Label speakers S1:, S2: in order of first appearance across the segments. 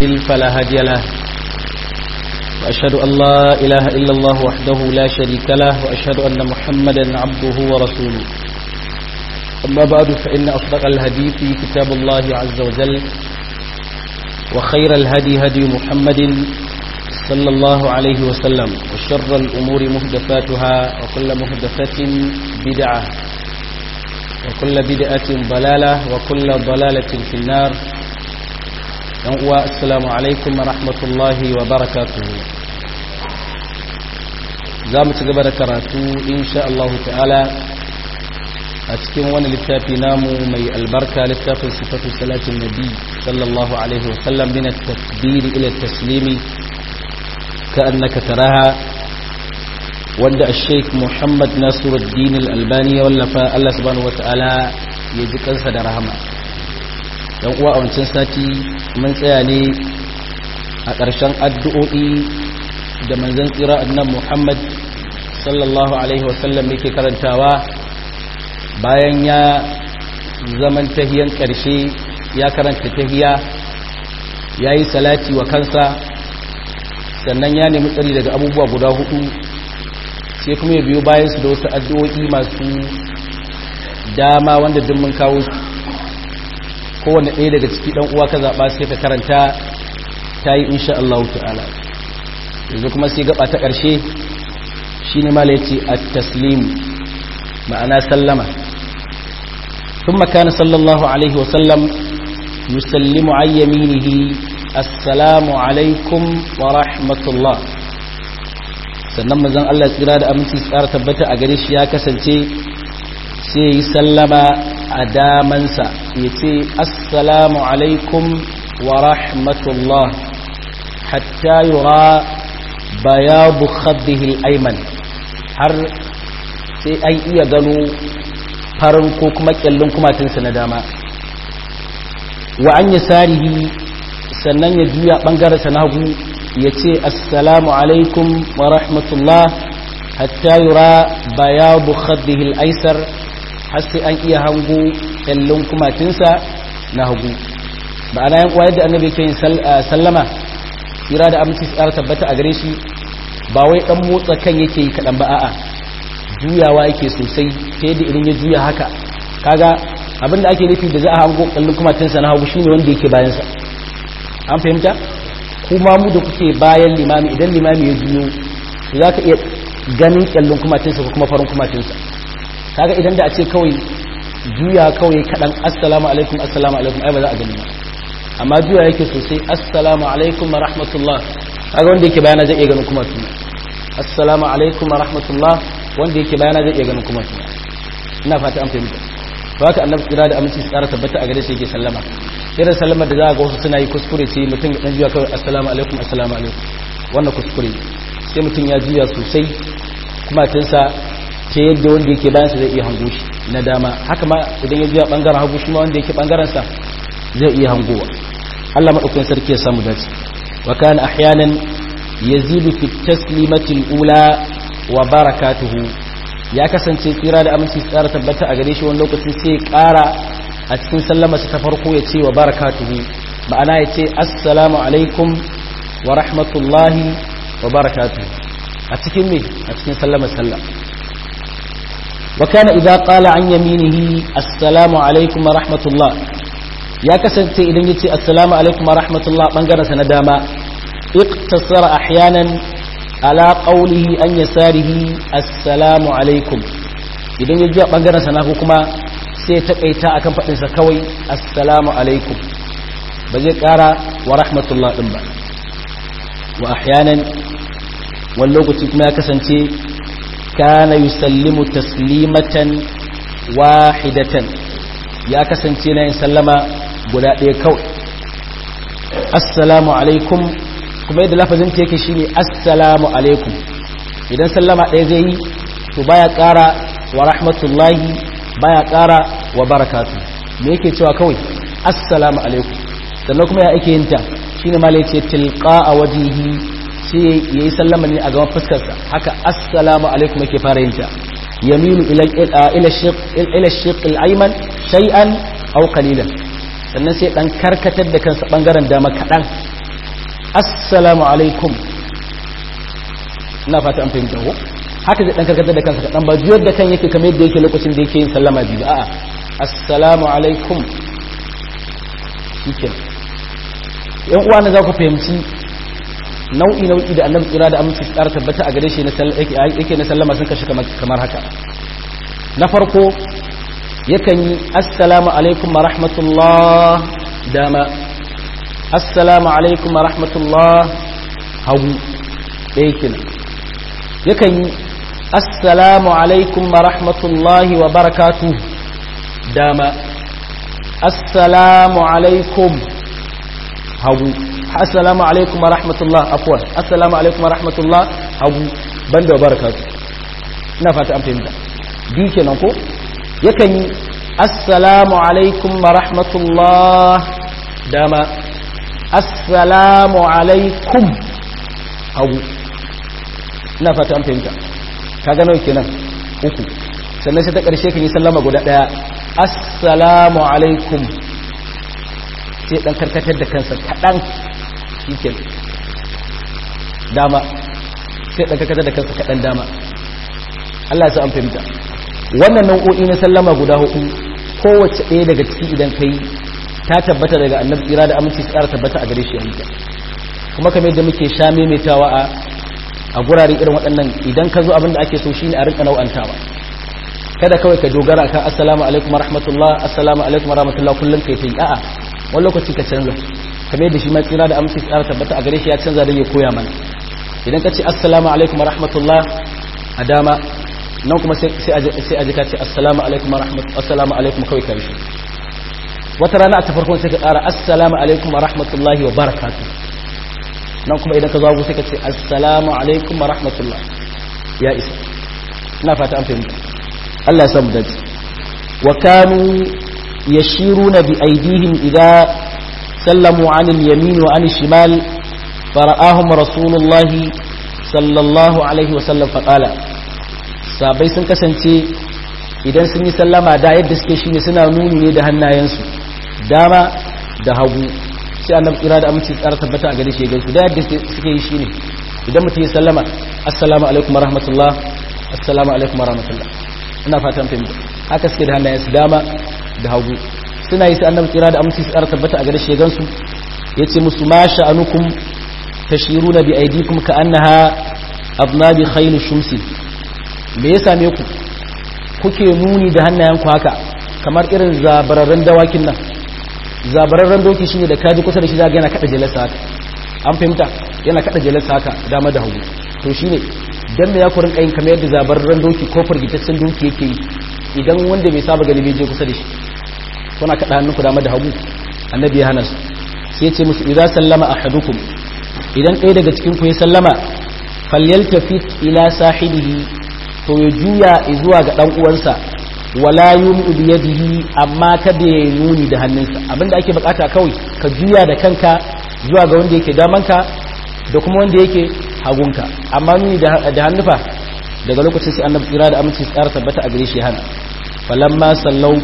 S1: يضلل فلا هادي له وأشهد أن لا إله إلا الله وحده لا شريك له وأشهد أن محمدا عبده ورسوله أما بعد فإن أصدق الحديث كتاب الله عز وجل وخير الهدي هدي محمد صلى الله عليه وسلم وشر الأمور مهدفاتها وكل مهدفة بدعة وكل بدعة ضلالة وكل ضلالة في النار السلام عليكم ورحمة الله وبركاته زامت قبل كراتو إن شاء الله تعالى أتكين وانا للتافي نامو مي البركة للتافي صفة صلاة النبي صلى الله عليه وسلم من التكبير إلى التسليم كأنك تراها wanda الشيخ محمد ناصر الدين الألباني wallafa Allah subhanahu wata'ala ya ji kansa da rahama dan uwa a wancan sati mun tsaya ne a ƙarshen addu'o'i da manzon tsira annan Muhammad sallallahu alaihi wasallam yake karantawa bayan ya zaman tahiyan ƙarshe ya karanta tahiya ya yi salati wa kansa sannan ya nemi tsari daga abubuwa guda hudu sai kuma ya biyo bayan su da wasu addu'o'i masu dama wanda duk mun kawo su kowane ɗaya daga ciki ɗan uwa ka zaɓa sai ka karanta ta yi insha Allah ta'ala yanzu kuma sai gaba ta ƙarshe shi ne mala yace at-taslim ma'ana sallama ثم كان صلى الله عليه وسلم يسلم عن يمينه السلام عليكم ورحمة الله sannan mazan Allah tsira da aminci tsara tabbata a gare shi ya kasance sai yi sallama a damansa ya ce assalamu alaikum wa rahmatullah hatta yura bayabu khaddihi al-ayman har sai an iya gano farin ko kuma kyallin kumatinsa na dama wa an yasarihi sannan ya juya ɓangararsa na hagu ya ce assalamu alaikum wa rahmatullah hatta yura bayabu khaddihi al-aisar har sai an iya hango kyallin kumatinsa na hagu ba ana yan uwa yadda annabi yake yin sallama tsira da aminci tsara tabbata a gare shi ba wai dan motsa kan yake yi kaɗan ba a'a juyawa yake sosai ta yadda idan ya juya haka kaga abin da ake nufi da za a hango kyallin kumatinsa na hagu shine wanda yake bayansa an fahimta kuma mu da kuke bayan limami idan limami ya juyo za ka iya ganin kyallin kumatinsa ko kuma farin kumatinsa kaga idan da a ce kawai juya kawai kaɗan assalamu alaikum assalamu alaikum ai ba za a gani ba amma juya yake sosai assalamu alaikum wa rahmatullah kaga wanda yake bayana zai iya ganin kumatuna assalamu alaikum wa rahmatullah wanda yake bayana zai iya ganin kumatuna ina fata an fahimta to haka annabi kira da aminci tsara tabbata a gare shi yake sallama irin sallamar da za a ga wasu suna yi kuskure ce mutum ya dan juya kawai assalamu alaikum assalamu alaikum wannan kuskure sai mutum ya juya sosai kuma tunsa ta yadda wanda yake bayan sa zai iya hango shi na dama haka ma idan ya juya bangaren hagu shi ma wanda yake bangaren sa zai iya hangowa Allah madaukakin sarki ya samu dace wa kana ahyanan yazidu fi taslimati al-ula wa barakatuhu ya kasance tsira da aminci tsara tabbata a gare shi wani lokacin sai ya kara a cikin sallamarsa ta farko ya ce wa barakatuhu ma'ana ya ce assalamu alaikum wa rahmatullahi wa barakatuhu a cikin me a cikin sallamar sallam wa kana idza qala an yaminihi assalamu alaikum wa rahmatullah ya kasance idan yace assalamu alaikum wa rahmatullah bangaren sa na dama iqtasara ahyanan ala qawlihi an yasarihi assalamu alaikum idan ya ji bangaren sa na kuma sai taƙaita akan faɗinsa kawai assalamu alaikum ba zai ƙara wa rahmatullah ɗin ba wa ahyanan wani lokaci kuma ya kasance kana yusallimu taslimatan wahidatan ya kasance na yin sallama guda ɗaya kawai assalamu alaikum kuma yadda lafazin ta yake shine assalamu alaikum idan sallama ɗaya zai yi to baya ƙara wa rahmatullahi baya ƙara wa barakatu me yake cewa kawai assalamu alaikum sannan kuma ya ake yin ta shine ma yace tilqa a wajihi sai yayi sallama ne a gaban fuskarsa haka assalamu alaikum yake fara yin ta yamilu ila ila shiq ila shiq al-ayman shay'an aw qalilan sannan sai dan karkatar da kansa bangaren dama kadan assalamu alaikum ina fata an fahimta ko haka zai dan karkatar da kansa kaɗan ba juyar da kan yake kamar yadda yake lokacin da yake yin sallama biyu a'a assalamu alaikum shike yan uwa na za ku fahimci nau'i nau'i da annabi tsira da aminci su ƙara tabbata a gare shi yake na sallama sun kashi kamar haka na farko yakan yi assalamu alaikum wa rahmatullah dama assalamu alaikum wa rahmatullah hagu ɗaya kenan yakan yi assalamu alaikum wa rahmatullahi wa barakatu dama assalamu alaikum hagu assalamu alaikum wa rahmatullah afwan assalamu alaikum wa rahmatullah hagu banda wa barakatu ina fata an fahimta bi kenan ko yakan yi assalamu alaikum wa rahmatullah dama assalamu alaikum hagu ina fata an fahimta kaga nawa kenan uku sannan sai ta ƙarshe kan yi sallama guda ɗaya assalamu alaikum sai ɗan karkatar da kansa kaɗan shi dama sai ɗan karkatar da kansa kaɗan dama Allah ya sa an fahimta wannan nau'o'i na sallama guda hudu kowace ɗaya daga ciki idan kai ta tabbata daga annabi tsira da aminci tsara tabbata a gare shi yanzu kuma kamar yadda muke sha maimaitawa a a gurare irin waɗannan idan ka zo abinda ake so shine a rinka nau'antawa kada kawai ka dogara kan assalamu alaikum rahmatullah assalamu alaikum rahmatullah kullum kai ta yi a'a wani lokaci ka canza kamar yadda shi ma tsira da aminci tsara tabbata a gare shi ya canza da ya koya mana idan ka ce assalamu alaikum rahmatullah a dama nan kuma sai a ji ka ce assalamu alaikum rahmatullah assalamu alaikum kawai karshe wata rana a ta farkon sai ka ƙara assalamu alaikum rahmatullahi wa barakatuh nan kuma idan ka zo sai ka ce assalamu alaikum wa rahmatullah ya isa ina fata an fahimta Allah ya samu dace wa kanu yashiruna bi aydihim idza sallamu an al-yamin wa an al-shimal fara'ahum rasulullah sallallahu alaihi wa sallam faqala sabai sun kasance idan sun yi sallama da yadda suke shine suna nuni ne da hannayensu dama da hagu sai annabi kira da aminci tsara tabbata a gare shi gaisu da yadda suke yi shine idan mutum ya sallama assalamu alaikum warahmatullah assalamu alaikum warahmatullah ina fatan fahimta haka suke da hannayensu dama da hagu suna yi sai annabi kira da aminci tsara tabbata a gare shi gansu yace musu ma sha'anukum tashiruna bi aydikum ka annaha abnabi khayl shumsi me ya same ku kuke nuni da hannayenku haka kamar irin zabararren dawakin nan zabararren doki shine da kaji kusa da shi zaga yana kada jalasa haka an fahimta yana kada jalasa haka dama da hagu to shine dan me ya ku rinka yin kamar yadda zabararren doki ko firgitaccen doki yake yi idan wanda bai saba gani bai je kusa da shi kuna kada hannunku dama da hagu annabi ya hana su sai ya ce musu idza sallama ahadukum idan ɗaya daga cikin ku ya sallama falyaltafit ila sahibihi to ya juya zuwa ga dan uwansa wala yumi bi yadihi amma kada ya nuni da hannunsa abinda ake bukata kawai ka juya da kanka zuwa ga wanda yake damanka da kuma wanda yake hagunka amma nuni da hannufa daga lokacin sai annabi tsira da aminci tsara tabbata a gare shi hana falamma sallau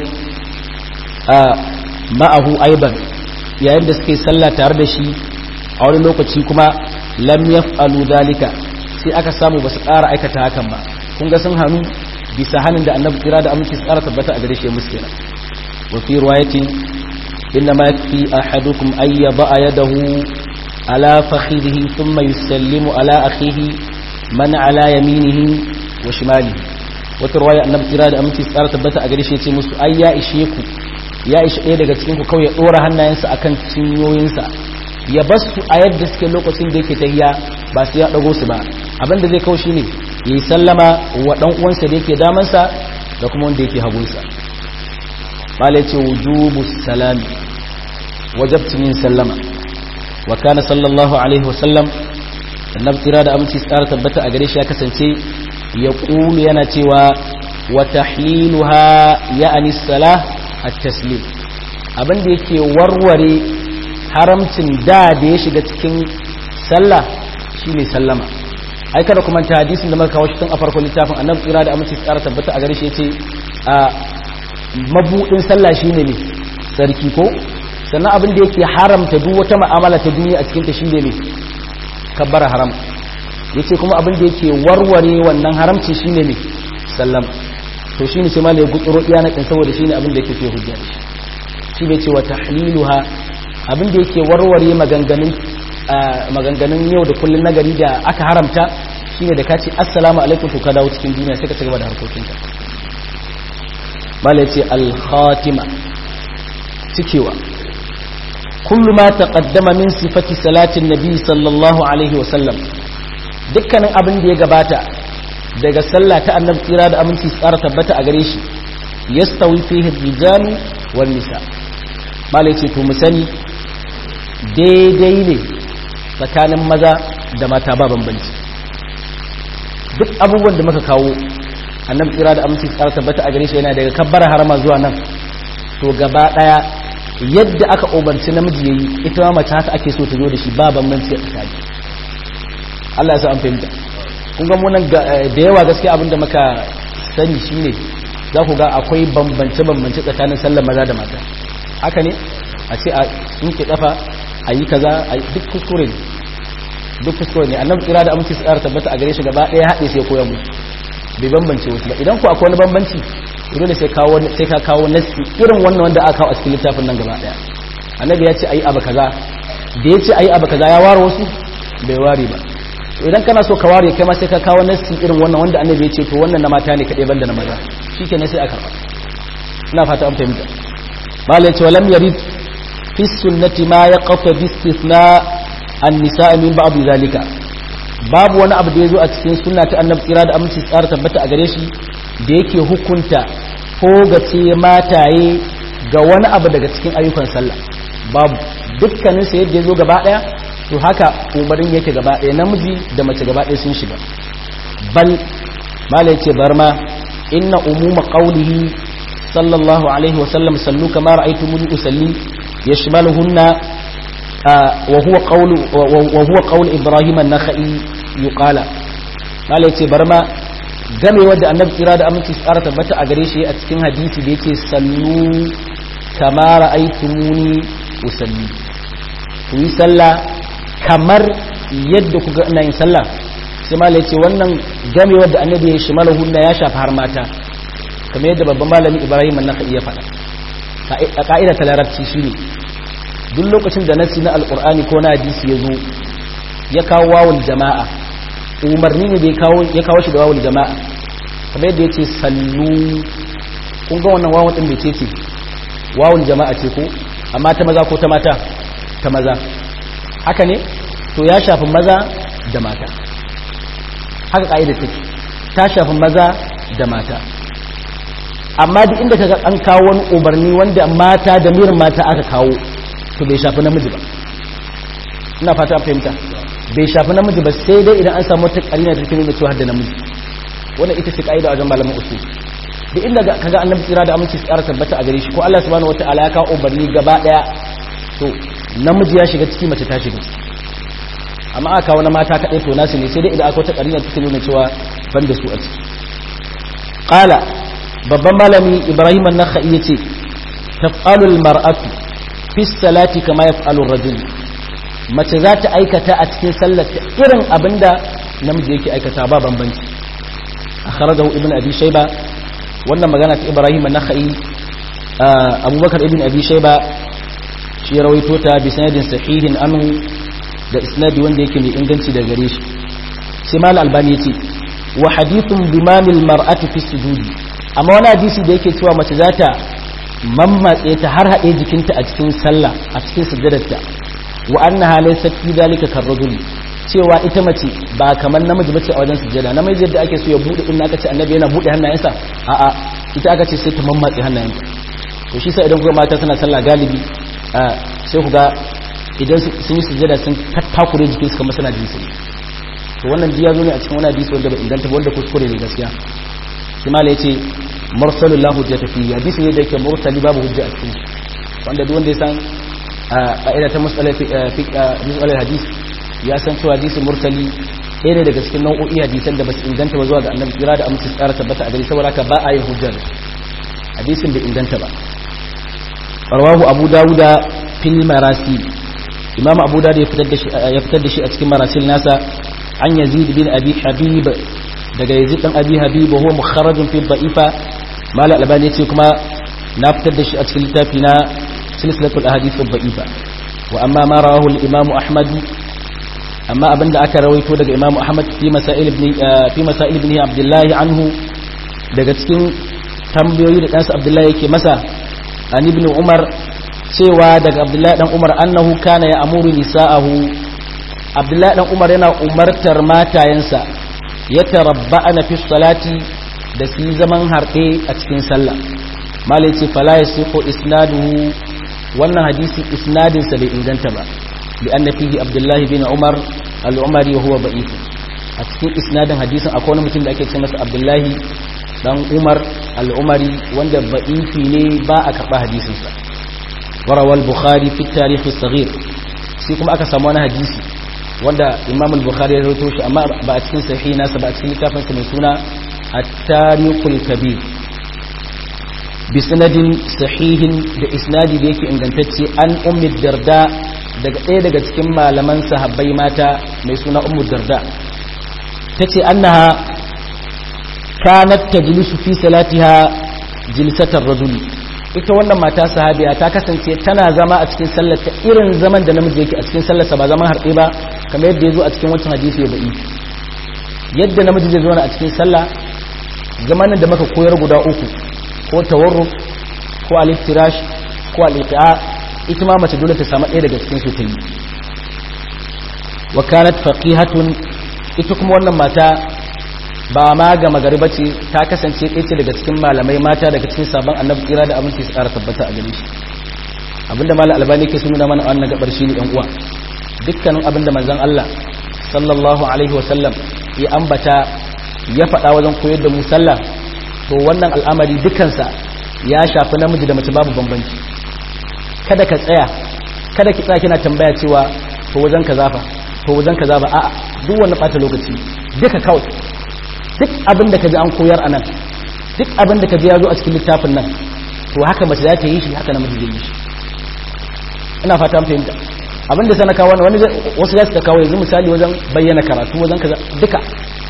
S1: a ma'ahu aiban yayin da suke sallah tare da shi a wani lokaci kuma lam yaf'alu dalika sai aka samu basu ƙara aikata hakan ba kun ga sun hannu bisa hannun da annabi kira da aminci tsara tabbata a gare shi musu kenan wa fi riwayatin inna ma yakfi ahadukum ay yada'a yadahu ala fakhidhihi thumma yusallimu ala akhihi man ala yaminihi wa shimalihi wata riwaya annabi kira da aminci tsara tabbata a gare shi yace musu ai ya ishe ku ya ishe ɗaya daga cikin ku kawai ya dora hannayensa akan cinyoyinsa ya basu a yadda suke lokacin da yake tahiya ba su ya dago su ba abinda zai kawo shine ya yi sallama wa ɗan uwansa da yake damansa da kuma wanda yake hagunsa bala ce wujubu salami wajabcin yin sallama wa kana sallallahu alaihi wasallam annabi tira da aminci tsara tabbata a gare shi ya kasance ya ƙulu yana cewa wa tahliluha ya'ani salah at-taslim abinda yake warware haramcin da da ya shiga cikin sallah shine sallama ai kada kuma ta hadisin da muka kawo shi tun a farkon littafin annabi tsira da aminci tsara tabbata a gare shi yace a mabudin sallah shine ne sarki ko sannan abin da yake haramta duk wata ma'amala ta duniya a cikin ta shine ne kabbara haram yace kuma abin da yake warware wannan haramci shine ne sallam to shine sai malai gutsuro iya na saboda shine abin da yake so hujja shi bai ce wa tahliluha abin da yake warware maganganun maganganun yau da kullun nagari da aka haramta shine da kace assalamu alaikum to ka dawo cikin duniya sai ka ci gaba da harkokinka malai ce al-khatima cikewa kullu ma taqaddama min sifati salatin nabi sallallahu alaihi wa sallam dukkanin abin da ya gabata daga sallah ta annabi tsira da aminci tsara tabbata a gare shi yastawi fihi rijalu wan nisa malai ce to mu sani daidai ne tsakanin maza da mata ba bambanci duk abubuwan da muka kawo annabi tsira da aminci tsara tabbata a gare shi yana daga kabbara harama zuwa nan to gaba daya yadda aka umarci namiji yayi ita ma mace haka ake so ta zo da shi ba bambanci a tsakani Allah ya sa an fahimta kun ga munan da yawa gaskiya abinda muka sani shine za ku ga akwai bambance bambance tsakanin sallar maza da mata haka ne a ce a tsinke kafa a yi kaza a yi duk kuskure ne duk kuskure ne annabi tsira da aminci tsara tabbata a gare shi gaba ɗaya haɗe sai koya musu bai bambance wasu ba idan ku akwai wani bambanci dole sai kawo sai ka kawo nasi irin wannan wanda aka kawo a cikin littafin nan gaba ɗaya annabi ya ce ayi abu kaza da ya ce ayi abu kaza ya ware wasu bai ware ba idan kana so ka ware kai ma sai ka kawo nasi irin wannan wanda annabi ya ce to wannan na mata ne kaɗai banda na maza shikenan sai a karɓa ina fata an fahimta malai ce walam yarid fi sunnati ma yaqta bi istithna an-nisa min ba'd zalika babu wani abu da yazo a cikin sunna ta annabi tsira da aminci tsara tabbata a gare shi da yake hukunta ko gace mataye ga wani abu daga cikin ayyukan sallah babu dukkanin sa yadda yazo gaba daya to haka umarin yake gaba daya namiji da mace gaba daya sun shiga bal malai ce barma inna umuma qawlihi sallallahu alaihi wasallam sallu kama ra'aytumuni usalli yashmaluhunna wa huwa qawlu wa huwa qawlu ibrahim an-nakhai yuqala malai ce barma game wadda annabi kira da aminci tsara tabbata a gare shi a cikin hadisi da yake sallu kama ra'aytumuni usalli ku yi sallah kamar yadda kuga ina yin sallah sai malai ce wannan game wadda annabi ya shimaluhunna ya shafa har mata kamar yadda babban malami ibrahim an iya faɗa a ka'ida ta larabci shine duk lokacin da nasi na alkur'ani ko na hadisi ya zo ya kawo wawul jama'a umarni ne da ya kawo shi da wawul jama'a kamar yadda ya ce sallu kun ga wannan wawul ɗin da ce ce wawul jama'a ce ko amma ta maza ko ta mata ta maza haka ne to ya shafi maza da mata haka ka'ida take ta shafi maza da mata amma duk inda kaga an kawo wani umarni wanda mata da mirin mata aka kawo to bai shafi namiji ba ina fata an fahimta bai shafi namiji ba sai dai idan an samu wata karina da take nuna cewa da namiji wannan ita ce kaida wajen malaman usul duk inda kaga annabi tsira da aminci tsara tabbata a gare shi ko Allah subhanahu wataala ya kawo umarni gaba daya to namiji ya shiga ciki mace ta shiga amma aka kawo na mata kadai to nasu ne sai dai idan aka wata karina take nuna cewa ban da su a ciki qala babban malami ibrahim an-nakhai yace taf'alu al-mar'atu fi salati kama yaf'alu ar-rajul mace za ta aikata a cikin sallar ta irin abinda namiji yake aikata ba bambanci akhrajahu ibn abi shayba wannan magana ta ibrahim an-nakhai abubakar ibn abi shayba shi ya rawaito ta bi sanadin sahihin anhu da isnadi wanda yake mai inganci da gare shi sai mal albani yace wa hadithun bimamil mar'ati fi sujudi amma wani hadisi da yake cewa mace za ta mammatse ta har haɗe jikinta a cikin sallah a cikin sujjadarta wa annaha laysat fi dhalika karrajul cewa ita mace ba kamar namiji bace a wajen sujjada namiji yadda ake so ya bude in aka ce annabi yana bude hannayensa a a ita aka ce sai ta mammatse hannayenta to shi sai idan kuma mata suna sallah galibi sai ku ga idan sun yi sujjada sun tattakure jikinsu kamar suna jinsi to wannan diya zo ne a cikin wani hadisi wanda bai inganta wanda kuskure ne gaskiya shi mala yace mursalul lahu hujjata fi hadisi ne da yake mursali babu hujja a cikin wanda duk wanda ya san ka'ida ta musalar musalar hadis ya san cewa hadisi mursali ɗaya ne daga cikin nau'o'i hadisan da basu inganta ba zuwa ga annabi kira da amince tsara tabbata a gari saboda haka ba a yin hujja da hadisin bai inganta ba rawahu abu dawuda fil marasil imam abu da ya fitar da shi a cikin marasil nasa an yazid bin abi habib daga yazid dan abi habib huwa mukharrajun fi da'ifa mala albani yace kuma na fitar da shi a cikin littafi na silsilatul ahadith da'ifa wa amma ma rawahu al-imam ahmad amma abinda aka rawaito daga imam ahmad fi masail ibn fi masail ibn abdullah anhu daga cikin tambayoyi da ɗansa abdullahi yake masa an ibn umar cewa daga abdullahi dan umar annahu kana ya amuru nisa'ahu abdullahi dan umar yana umartar matayensa ya tarabba'ana fi salati da su yi zaman harɗe a cikin sallah malai ce fala yasihu isnaduhu wannan hadisi isnadinsa bai inganta ba bi anna fihi abdullahi bin umar al-umari wa huwa da'if a cikin isnadin hadisin akwai wani mutum da ake ce masa abdullahi dan umar al-umari wanda ba'ifi ne ba a karɓa hadisinsa وروى البخاري في التاريخ الصغير sai kuma aka samu wani hadisi wanda imam al-bukhari ya rawaito shi amma ba a cikin sahihi nasa ba a cikin littafin sa mai suna at-tarikhul kabir bi sanadin sahihin da isnadi da yake ingantacce an ummi darda daga ɗaya daga cikin malaman sahabbai mata mai suna ummu darda tace annaha kanat tajlisu fi salatiha jilsatar rajuli ita wannan mata sahabiya ta kasance tana zama a cikin sallarta irin zaman da namiji yake a cikin sallarsa ba zaman harɗe ba kamar yadda ya zo a cikin wancan hadisi ya ba'i yadda namiji zai zauna a cikin sallah zamanin da maka koyar guda uku ko tawarruk ko aliftirash ko alifi'a ita ma mace dole ta samu ɗaya daga cikin su ta yi wa kanat faqihatun ita kuma wannan mata ba ma ga magariba ce ta kasance ɗaya ce daga cikin malamai mata daga cikin sabon annabi kira da aminci su ƙara tabbata a gare shi abinda malam albani ke sun nuna mana a wannan gabar shi ne yan uwa dukkanin abinda manzon Allah sallallahu alaihi wa sallam ya ambata ya faɗa wajen koyar da mu sallah to wannan al'amari dukansa ya shafi namiji da mace babu bambanci kada ka tsaya kada ki tsaya kina tambaya cewa to wajen ka zafa to wajen ka zafa a'a duk wani ɓata lokaci duka kawai duk abin da ka ji an koyar a nan duk abin da ka ji ya zo a cikin littafin nan to haka mace za ta yi shi haka namiji zai yi shi ina fata fahimta abin da sana kawo wani wasu za su ta kawo yanzu misali wajen bayyana karatu wajen kaza duka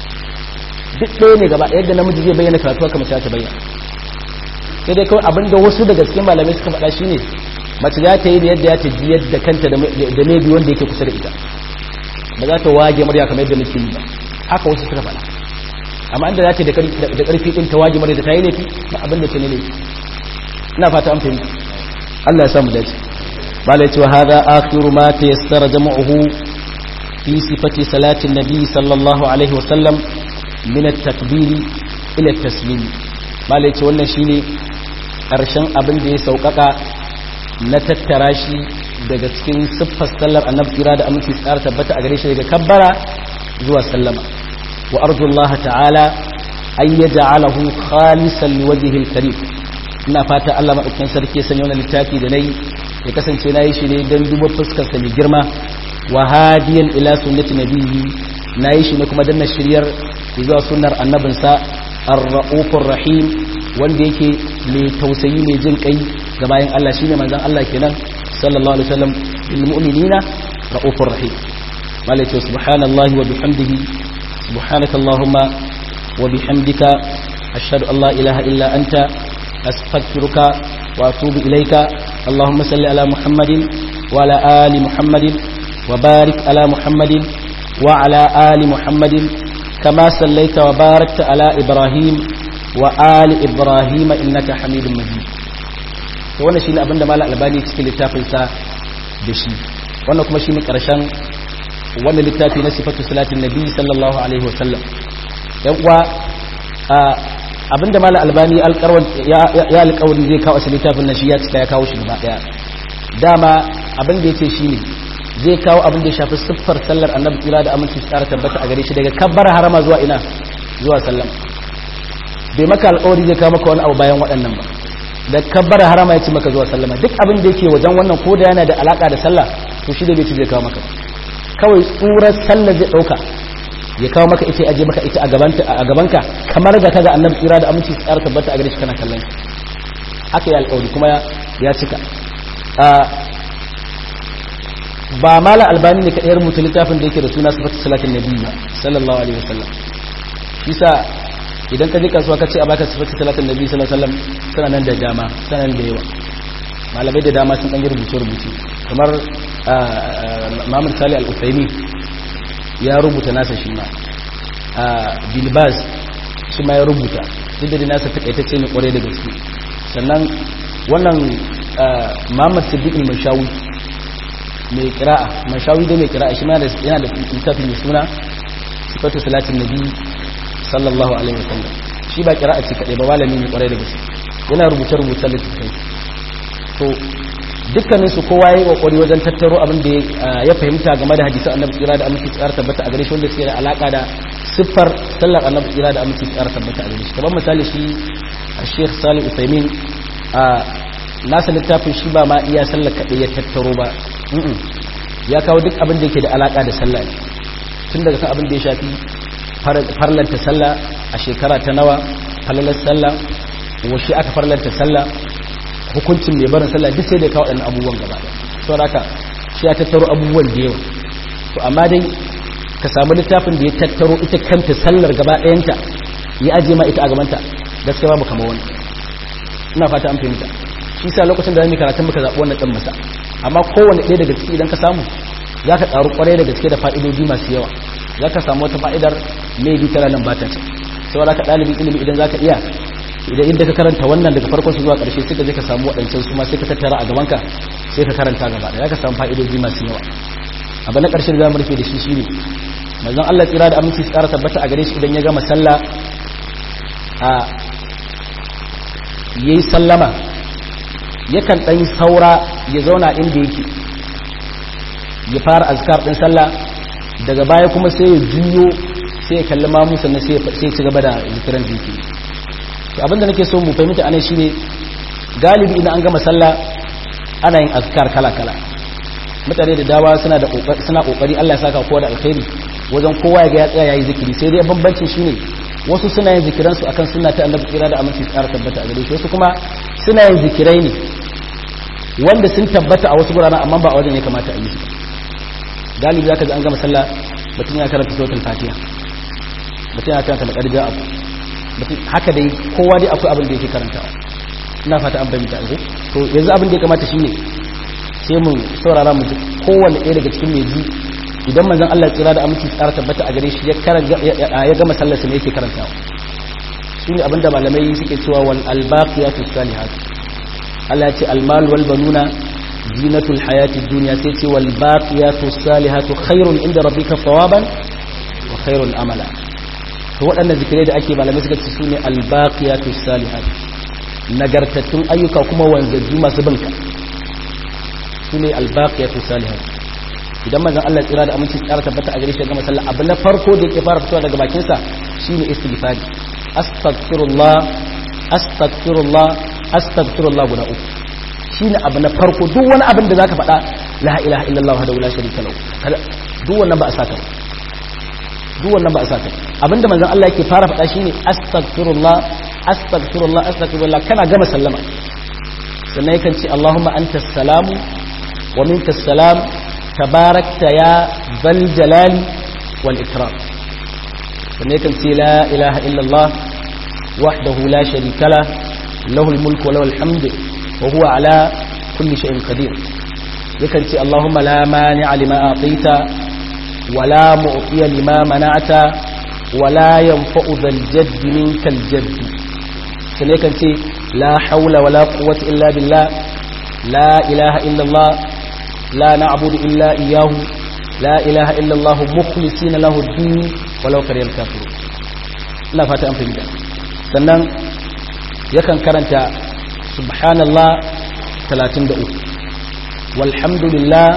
S1: duk ɗaya ne gaba yadda namiji zai bayyana karatu haka mace za ta bayyana sai dai kawai abin da wasu daga cikin malamai suka faɗa shi ne mace za ta yi da yadda ya ta ji yadda kanta da mai biyu wanda yake kusa da ita ba za ta wage murya kamar yadda muke yi ba haka wasu suka faɗa amma inda za ta da ƙarfi ɗin tawaji mara da ta yi laifi na abin da ta ne laifi ina fata an fahimta Allah ya samu dace bala ya ce wa hada akhiru ma ta yassara jama'uhu fi sifati salatin nabi sallallahu alaihi wa sallam min at-takbiri ila at-taslim bala ya ce wannan shine karshen abin da ya saukaka na tattara shi daga cikin siffar sallar annabi kira da aminci tsara tabbata a gare shi daga kabbara zuwa sallama وأرجو الله تعالى أن يجعله خالصا لوجهه الكريم ina fata Allah maɗaukakin sarki sanya wani littafi da nayi ya kasance na yi shi ne don duba fuskarsa mai girma wa hadiyan ila sunnati nabiyyi na yi shi ne kuma danna shiryar zuwa sunnar annabinsa ar-ra'ufur rahim wanda yake mai tausayi mai jin kai ga bayan Allah shine manzon Allah kenan sallallahu alaihi wasallam lil mu'minina ra'ufur rahim malaka subhanallahi wa bihamdihi سبحانك اللهم وبحمدك أشهد أن لا إله إلا أنت أستغفرك وأتوب إليك اللهم صل على محمد وعلى آل محمد وبارك على محمد وعلى آل محمد كما صليت وباركت على إبراهيم وآل إبراهيم إنك حميد مجيد wannan shine abinda malam albani cikin littafin sa da shi wannan kuma shine karshen wannan littafi na sifatu salatin nabi sallallahu alaihi wasallam yan uwa abinda malam albani ya alƙawarin zai kawo shi littafin na shi ya cika ya kawo shi gaba daya dama abin da yake shine zai kawo abin da ya shafi siffar sallar annabi kira da aminci tsara tabbata a gare shi daga kabbar harama zuwa ina zuwa sallam bai maka alƙawari zai kawo maka wani abu bayan waɗannan ba da kabbar harama ya ci maka zuwa sallama duk abin da yake wajen wannan ko da yana da alaka da sallah to shi da bai ci zai kawo maka kawai tsurar sallar zai ɗauka ya kawo maka ita aje maka ita a gabanka kamar ga kaga annabi tsira da aminci tsara tabbata a gare shi kana kallon haka ya alƙawari kuma ya cika ba mala albani ne kaɗai rubuta littafin da yake da suna sifatu salatin nabi ba sallallahu alaihi wasallam shi sa idan ka je kasuwa ka ce a baka sifatu salatin nabi sallallahu alaihi wasallam suna nan da dama suna nan da yawa malamai da dama sun ɗan rubuce rubuce kamar Muhammad Salih Al-Uthaymeen ya rubuta nasa shi ma Bilbaz shi ma ya rubuta duk da nasa takaitacce ne kwarai da gaske sannan wannan Muhammad Siddiq al-Mashawi mai kira'a Mashawi da mai kira'a shi ma yana da littafi mai suna sifatu salatin nabi sallallahu alaihi wasallam shi ba kira'a ce kadai ba malami ne kwarai da gaske yana rubuce rubuce littafai to dukkanin su kowa yayi kokari wajen tattaro abin da ya fahimta game da hadisin Annabi tsira da aminci tsara tabbata a gare shi wanda suke da alaka da siffar sallar Annabi tsira da aminci tsara tabbata a gare shi kamar misali shi Sheikh Salih Uthaymeen a nasa littafin shi ba ma iya sallar kaɗai ya tattaro ba ya kawo duk abin da yake da alaka da sallah tun daga kan abin da ya shafi farlanta sallah a shekara ta nawa falalar sallah washe aka farlanta sallah hukuncin mai barin sallah duk sai da kawo waɗannan abubuwan gaba da to haka shi ya tattaro abubuwan da yawa to amma dai ka samu littafin da ya tattaro ita kanta sallar gaba ɗayanta ya ajiye ma ita a gabanta gaskiya babu kamar wani ina fata an fahimta shi sa lokacin da zamu karatun muka zaɓi wannan ɗan masa amma kowanne ɗaya daga ciki idan ka samu za ka ƙaru ƙwarai da gaske da fa'idoji masu yawa za ka samu wata fa'idar maybe tana nan ba ta ce saboda ka ɗalibin ilimi idan za ka iya idan inda ka karanta wannan daga farkon su zuwa ƙarshe sai ka je ka samu waɗancan su ma sai ka tattara a gabanka sai ka karanta gaba da ka samu fa'idoji masu yawa abu na ƙarshen zamu rufe da shi shine manzon Allah tsira da aminci su ƙara tabbata a gare shi idan ya gama sallah a yayi sallama yakan ɗan saura ya zauna inda yake ya fara azkar ɗin sallah daga baya kuma sai ya juyo sai ya kalli mamu sannan sai ya ci gaba da zikiran da yake to abinda nake so mu fahimta anan shine galibi idan an gama sallah ana yin azkar kala kala mutane da dawa suna da suna kokari Allah ya saka kowa da alkhairi wajen kowa ya ga ya tsaya yayi zikiri sai dai bambancin shine wasu suna yin zikiran su akan sunna ta Annabi kira da aminci tsara tabbata a gare shi wasu kuma suna yin zikirai ne wanda sun tabbata a wasu guraren amma ba a wajen ya kamata a yi su galibi zaka ji an gama sallah mutum ya karanta suratul fatiha mutum ya karanta laqad ja'a haka dai kowa dai akwai abin da yake karantawa ina fata an bayyana yanzu to yanzu abin da ya kamata shine sai mu saurara mu kowanne ɗaya daga cikin mai ji idan manzon Allah tsira da aminci tsara tabbata a gare shi ya karanta ya gama sallar sa ne yake karantawa shine abin da malamai suke cewa wal albaqiyatu salihat Allah ya ce al mal wal banuna zinatul hayati dunya sai ce wal baqiyatu salihatu khairun inda rabbika thawaban wa khairun amala to waɗannan zikirai da ake malamai suka ce sune albaqiyatu salihat nagartattun ayyuka kuma wanzajju masu binka sune albaqiyatu salihat idan manzon Allah tsira da aminci tsara tabbata a gare shi ga masalla abu na farko da yake fara fitowa daga bakin sa shine istighfari astaghfirullah astaghfirullah astaghfirullah guda uku shine abu na farko duk wani abin da zaka faɗa la ilaha illallah wahdahu la sharika lahu duk wannan ba a saka ba duk wannan ba a saka abinda manzon Allah yake fara faɗa shine astaghfirullah astaghfirullah astaghfirullah kana gama sallama sannan yakan ce Allahumma antas salamu wa minkas salam tabarakta ya zal jalali wal ikram sannan yakan ce la ilaha illallah wahdahu la sharika la lahu mulku wa lahu alhamd wa huwa ala kulli shay'in qadir yakan ce Allahumma la mani'a lima a'tita ولا معطي لما منعت ولا ينفع ذا الجد منك الجد سنيكن تي لا حول ولا قوة إلا بالله لا إله إلا الله لا نعبد إلا إياه لا إله إلا الله مخلصين له الدين ولو كره الكافرون لا فاتا أنفهم sannan yakan karanta subhanallah 33 walhamdulillah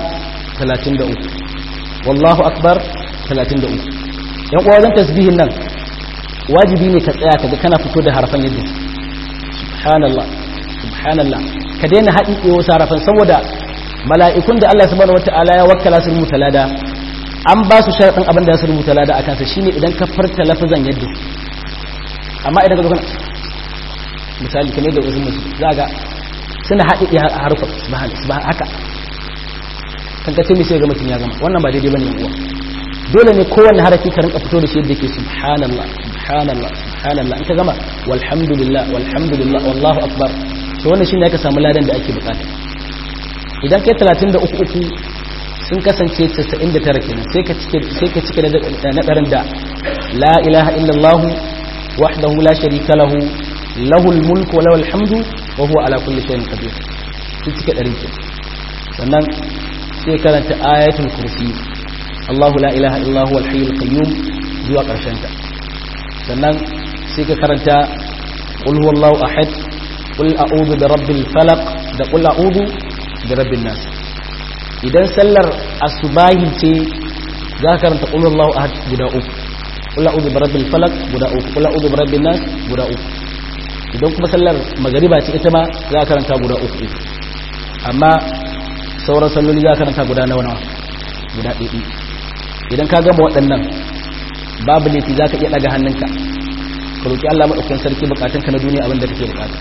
S1: 33 wallahu akbar 33 yan uwa wajen tasbihin nan wajibi ne ka tsaya kaga kana fito da harafan yadda subhanallah subhanallah ka daina haɗi ɗewa wasu harafan saboda mala'ikun da Allah subhanahu wata'ala ya wakkala su rubuta lada an ba su sharaɗin abin da ya su rubuta lada a kansa shine idan ka farta lafazan yadda amma idan ka zo kana misali kamar da wasu musu za ga suna haɗi harufan subhanallah haka kan ka ce mai sai ga mutum ya gama wannan ba daidai bane uwa dole ne kowanne harafi ka rinka fito da shi yadda yake subhanallah subhanallah subhanallah in ka gama walhamdulillah walhamdulillah wallahu akbar to wannan shine aka samu ladan da ake bukata idan kai 33 uku sun kasance 99 kenan sai ka cike sai ka cike na darin da la ilaha illallah wahdahu la sharika lahu lahul mulku wa lahul hamdu wa huwa ala kulli shay'in qadir sai cike darin kenan sannan sai karanta ayatul kursi Allahu la ilaha illa huwa al-hayyul qayyum zuwa karshen ta sannan sai ka karanta qul huwallahu ahad qul a'udhu bi rabbil falaq da qul a'udhu bi rabbin nas idan sallar asubahi ce za ka karanta qul huwallahu ahad guda uku qul a'udhu bi rabbil falaq guda uku qul a'udhu bi rabbin nas guda uku idan kuma sallar magariba ce ita ma za ka karanta guda uku amma sauran salloli za ka karanta guda nawa nawa guda ɗaiɗi idan ka gama waɗannan babu laifi za ka iya ɗaga hannunka ka roƙi Allah maɗaukakin sarki bukatunka na duniya abinda kake bukata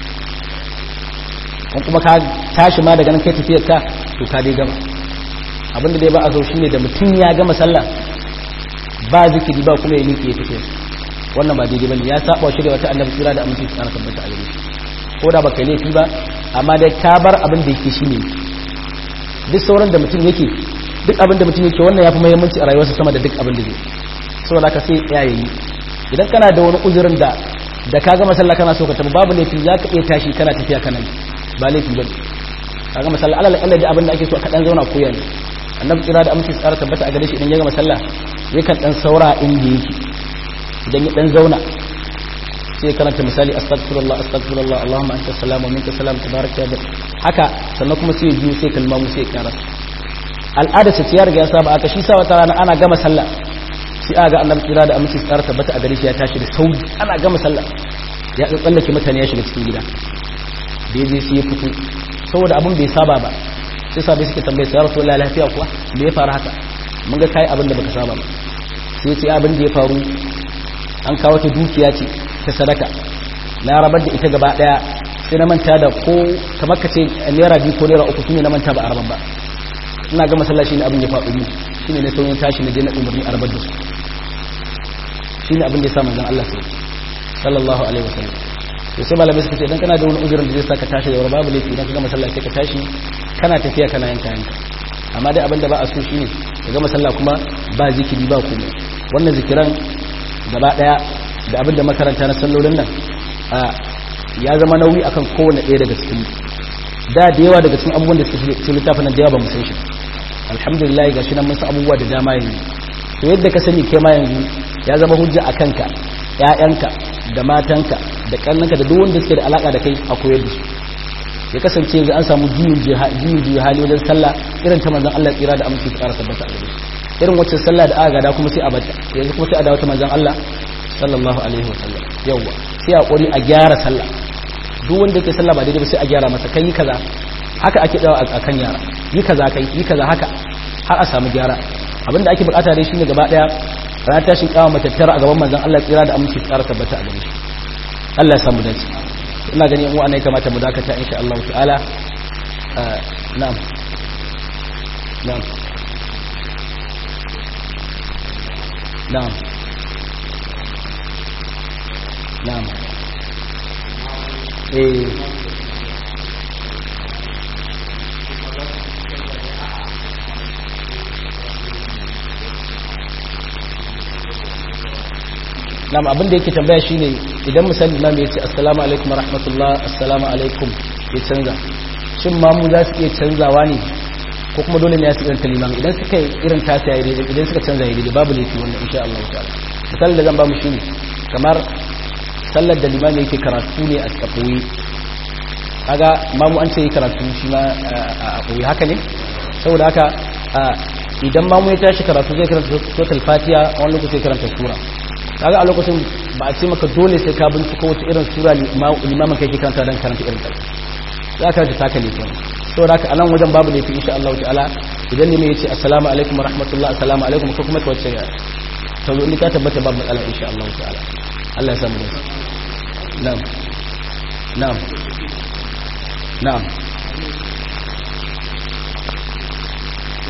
S1: kan kuma ka tashi ma daga nan kai tafiyar ka to ka dai gama abinda dai ba a zo shine da mutum ya gama sallah ba zikiri ba kuma ya miƙe ya tafiya wannan ba daidai bane ya saba shirya wata annabi tsira da aminci tsara tabbata a gare ko da baka laifi ba amma dai ka bar abin da yake shine duk sauran da mutum yake duk abin da mutum yake wannan yafi muhimmanci a rayuwarsa sama da duk abin da zai saboda ka sai ya yi idan kana da wani uzurin da da ka gama sallah kana so ka tafi babu laifi za ka iya tashi kana tafiya kana ba laifi ba ka gama sallah alal alal da abin da ake so ka dan zauna koya ne annabi kira da amince tsara tabbata a gare shi idan ya gama sallah yakan dan saura inda yake idan ya dan zauna sai ya karanta misali astaghfirullah astaghfirullah allahumma anta salamu minka salam tabaraka ya haka sannan kuma sai ya biyo sai kalma mu sai ya karasa al'ada ce ya riga ya saba aka shi sa wata rana ana gama sallah sai aga annabi kira da aminci tsara tabbata a gare shi ya tashi da sauri ana gama sallah ya tsallake mutane ya shiga cikin gida da ya je sai ya fito saboda abin bai saba ba sai sabai suke tambaye sa ya rasu Allah lafiya kuwa me ya faru haka mun ga kai abin da baka saba ba sai ya ce abin da ya faru an kawo ta dukiya ce ta sadaka na rabar da ita gaba daya sai na manta da ko kamar ka ce naira biyu ko naira uku shine na manta ba a rabar ba ina ga masallaci ne abin ya faɗi ni shine ne sauyin tashi na je na umarni a rabar da su shine abin da ya sa manzon Allah sai sallallahu alaihi wasallam to sai malamai suka ce idan kana da wani uzurin da zai saka tashi da babu laifi idan ka ga masallaci ka tashi kana tafiya kana yanka yanka amma dai abin da ba a so shine ka ga masalla kuma ba zikiri ba komai wannan zikiran gaba daya da abin da makaranta na sallolin nan ya zama nauyi akan kowane ɗaya daga cikin da da yawa daga cikin abubuwan da suke cikin littafin nan da yawa ba mu san shi alhamdulillah ga shi nan mun san abubuwa da dama yanzu to yadda ka sani kai ma yanzu ya zama hujja a kanka ƴaƴanka da matanka da kannanka da duk wanda suke da alaka da kai a koyar da su ya kasance yanzu an samu juyin juyin hali wajen sallah irin ta manzon Allah tsira da aminci tsara tabbata a gare irin wacce sallah da aka gada kuma sai a bata yanzu kuma sai a dawo ta manzon Allah sallallahu alaihi wa sallam yawa sai a kori a gyara sallah duk wanda yake sallah ba daidai ba sai a gyara masa kai kaza haka ake dawo a kan yara yi kaza kai yi kaza haka har a samu gyara abinda ake bukata dai shine gaba daya ranar tashin kawo matattara a gaban manzon Allah tsira da aminci tsara tabbata a gare shi Allah ya samu dace ina gani yan uwa ne kamata mu dakata insha Allah ta'ala na'am na'am na'am na'am eh nam abin da yake tambaya shine idan misali imam ya ce assalamu alaikum wa rahmatullah assalamu alaikum ya canza shin mamu za su iya canzawa ne ko kuma dole ne ya su irin limam idan suka yi irin tasa ya daidai idan suka canza ya daidai babu laifi wannan insha Allah ta'ala misalin da zan ba mu shine kamar sallar da limam yake karatu ne a koyi kaga mamu an ce yi karatu shi ma a koyi haka ne saboda haka idan mamu ya tashi karatu zai karanta total fatiha wani lokaci zai karanta sura kaga a lokacin ba a ce maka dole sai ka bincika wata irin sura limamin kai ke karanta don karanta irin kai za ka ji taka ne kenan saboda haka anan wajen babu laifi insha Allah ta'ala idan ne ya ce assalamu alaikum wa rahmatullah assalamu alaikum ko kuma ta wacce ya ta zo ni ka tabbata babu matsala insha Allah ta'ala Allah ya samu da na'am na'am na'am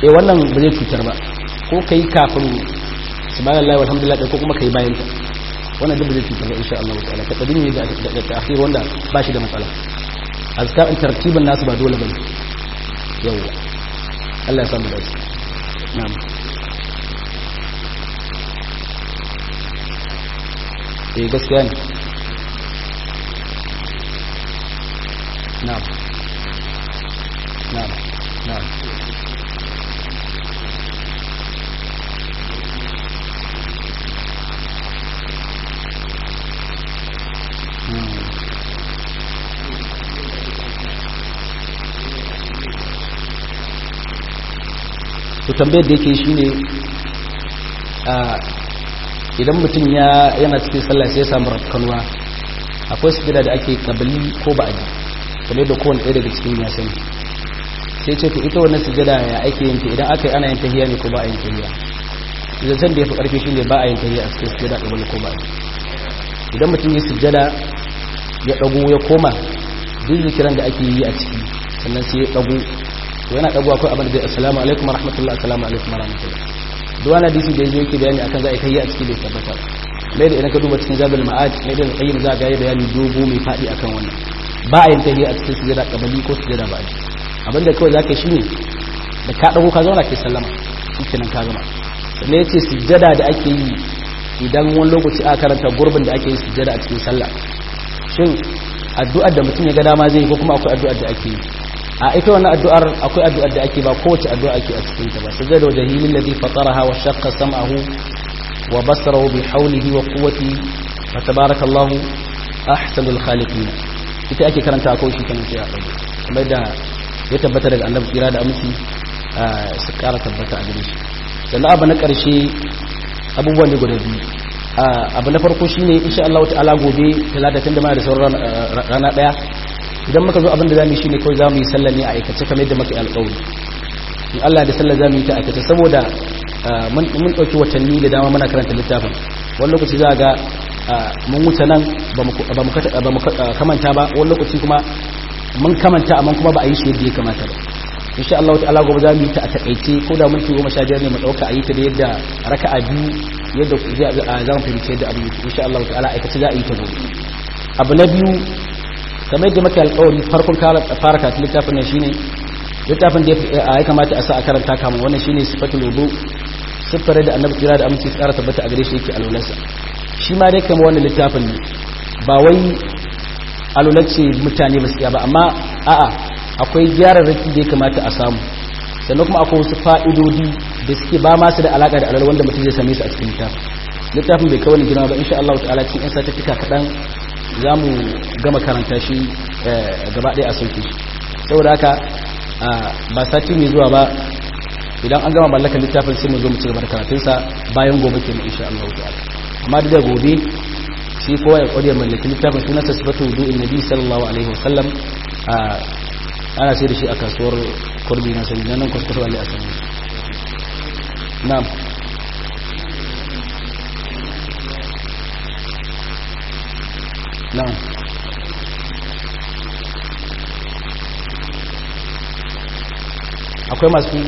S1: eh wannan ba zai cutar ba ko kai kafin subhanallahi walhamdulillah ko kuma kai bayan ta wannan duk ba zai cutar ba insha Allah ta'ala ta kadin ne da da ta'khir wanda ba shi da matsala azkar in tartibin nasu ba dole bane yawa Allah ya samu dace na'am eh gaskiya ne na'am na'am na'am to tambayar da yake shine idan mutum ya yana cikin sallah sai ya samu rafkanuwa akwai sujada da ake kabali ko ba'adi kamar da kowane ɗaya daga cikin ya sani sai ce to ita wannan sujada ya ake yin ta idan aka yi ana yin tahiya ne ko ba a yin tahiya zancen da ya fi ƙarfi shine ba a yin tahiya a cikin sujada kabali ko ba'adi idan mutum ya sujada ya ɗago ya koma duk zikiran da ake yi a ciki sannan sai ya ɗago to yana ɗago akwai abin da zai assalamu alaikum wa rahmatullah assalamu alaikum wa rahmatullah duk wani hadisi da yake bayani akan za a kai a cikin bai tabbata mai da idan ka duba cikin zabul ma'ad mai da qayyim za ga bayani dogo mai fadi akan wannan ba a yin tahiyya a cikin sujada kabali ko sujada ba abin da kawai zaka shine da ka dago ka zauna kai sallama shikenan ka gama sannan yace sujada da ake yi idan wani lokaci aka karanta gurbin da ake yi sujada a cikin sallah shin addu'ar da mutum ya ga dama zai ko kuma akwai addu'ar da ake yi a ita wannan addu'ar akwai addu'ar da ake ba kowace addu'a ake a cikin ta ba sai da wajhilil ladhi fataraha wa shaqqa sam'ahu wa basarahu bi hawlihi wa quwwati fa tabarakallahu ahsanul khaliqin ita ake karanta ko shi kan sai a dago kamar da ya tabbata daga annabi kira da amsi su kara tabbata a gare shi sannan abu na karshe abubuwan ne guda biyu abu na farko shine insha Allah ta'ala gobe talatin da ma da sauran rana daya idan muka zo abin da zamu yi shine kawai zamu yi sallar ne a aikace kamar yadda muka yi alƙawari in Allah da sallar zamu yi ta aikace saboda mun mun dauki watanni da dama muna karanta littafin wani lokaci za ga mun wuce nan ba mu kamanta ba wani lokaci kuma mun kamanta amma kuma ba a yi shi yadda ya kamata ba insha Allah ta'ala gobe zamu yi ta a takaice ko da minti 15 ne mu dauka a yi ta da yadda raka'a biyu yadda za mu fahimci yadda abin yake insha Allah ta'ala aikace za a yi ta gobe abu na biyu kamar yadda maka alƙawari farkon fara kasu littafin nan shine littafin da ya kamata a sa a karanta kama wannan shine sifatul wudu siffar da annabi kira da aminci tsara tabbata a gare shi yake alwalarsa shi ma dai kamar wannan littafin ne ba wai alwalar ce mutane ba su ba amma a'a akwai gyararraki da ya kamata a samu sannan kuma akwai wasu fa'idodi da suke ba masu da alaƙa da alwala wanda mutum zai same su a cikin littafin littafin bai kawai girma ba insha Allah ta'ala cikin 'yan satifika kaɗan za mu gama karanta shi gaba ɗaya a sauke shi saboda haka ba sati mai zuwa ba idan an gama mallaka littafin sai mu zo mu ci gaba da karatunsa bayan gobe ke mu insha Allah ta'ala amma da gobe shi kowa ya kwarya mallaki littafin sunan sa sifatu wudu'in nabi sallallahu alaihi wasallam ana sai da shi a kasuwar kurbi na sani nan kuskure wali a sani na'am na'am akwai masu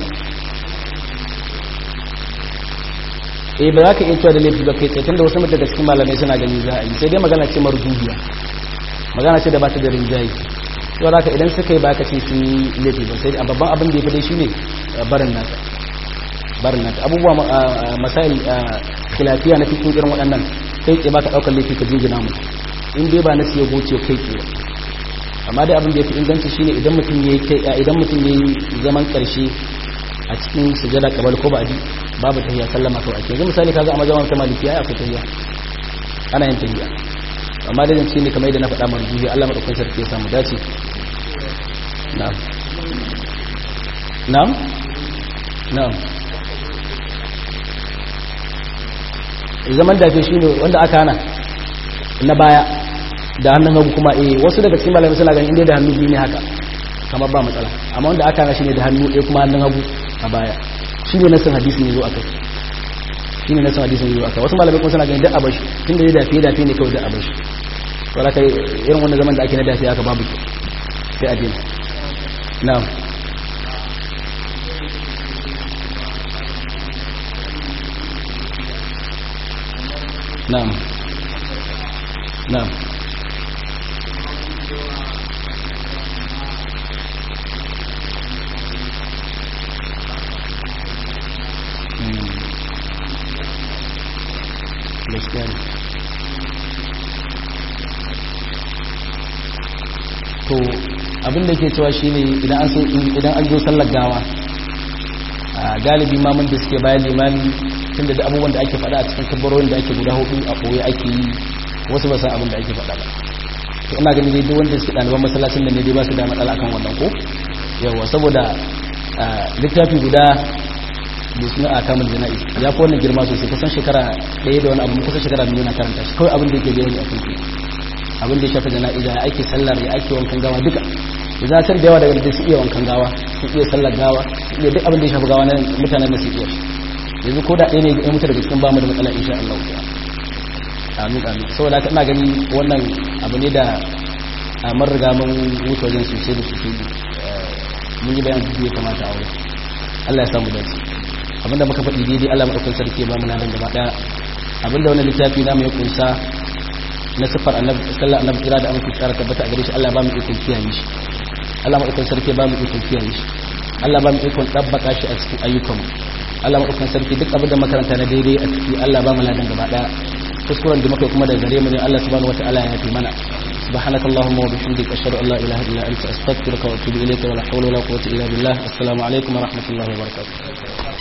S1: eh ba za ka iya cewa da laifi ba kai tsaye tunda wasu daga cikin malamai suna gani za a yi sai dai magana ce marjuhiya magana ce da ba ta da rinjaye to da idan suka yi ba ka ce sun yi laifi ba sai a babban abin da ya fi dai shine barin nata barin nata abubuwa masail khilafiya na cikin irin waɗannan kai tsaye ba ka ɗaukar laifi ka jingina mu in dai ba na siya goce kai tsaye amma dai abin da ya fi inganci shine idan mutum ya yi idan mutum ya yi zaman ƙarshe a cikin sujada kabal ko ba'di babu tahiyya sallama to ake yanzu misali kaga a mazhaban ta maliki ai akwai tahiyya ana yin tahiyya amma da zance ne kamar yadda na faɗa marjuhi Allah madaukakin sarki ya samu dace na'am na'am na'am zaman dafe shine wanda aka hana na baya da hannun hagu kuma eh wasu daga cikin malamai suna ganin inda da hannu biyu ne haka kamar ba matsala amma wanda aka hana shine da hannu ɗaya kuma hannun hagu a baya shi ne nasin hadisin yazo akai shi ne nasin hadisin yazo akai wasu malamai kuma suna ganin da abashi tun da ya dafe dafe ne kawai da abashi wala kai irin wannan zaman da ake na dafe aka babu sai a dina na'am na'am na'am gaskiya ne to abin da ke cewa shine idan an so idan an zo sallar gawa a galibi mamun da suke bayan limami tun da abubuwan da ake faɗa a cikin kabarorin da ake guda hudu a ɓoye ake yi wasu ba san abin da ake faɗa ba to ina ganin dai duk wanda suke ɗaliban masallacin da ne dai ba su da matsala akan wannan ko yawa saboda littafi guda da suna a kamar jana'i ya fi wannan girma sosai kusan shekara ɗaya da wani abu kusan shekara biyu na karanta shi kawai abin da yake bayani a kanku abin da ya shafi jana'iza ya ake sallar ya ake wankan gawa duka da za da yawa daga da su iya wankan gawa su iya sallar gawa su iya duk abin da ya shafi gawa na mutanen da su iya yanzu ko da ɗaya ne ya mutu daga cikin bamu da matsala insha Allah amin amin saboda haka ina gani wannan abu ne da a mun riga mun wuce wajen sosai da sosai mun yi bayan da ya kamata a wurin Allah ya samu dace abinda muka faɗi daidai Allah maɗaukakin sarki ya ba mu nan gaba ɗaya abinda wani littafi na mai kunsa na siffar annabi sallallahu annabi kira da amince tsara tabbata a gare shi Allah ba mu ikon kiyaye shi Allah maɗaukakin sarki ba mu ikon kiyaye shi Allah ba mu ikon tabbaka shi a cikin ayyukan mu Allah maɗaukakin sarki duk abinda makaranta na daidai a ciki Allah ba mu ladan gaba ɗaya kuskuren da muka kuma da gare mu ne Allah subhanahu wataala ya yafi mana سبحانك اللهم وبحمدك أشهد أن لا إله إلا أنت أستغفرك وأتوب إليك ولا حول ولا قوة إلا بالله السلام عليكم ورحمة الله وبركاته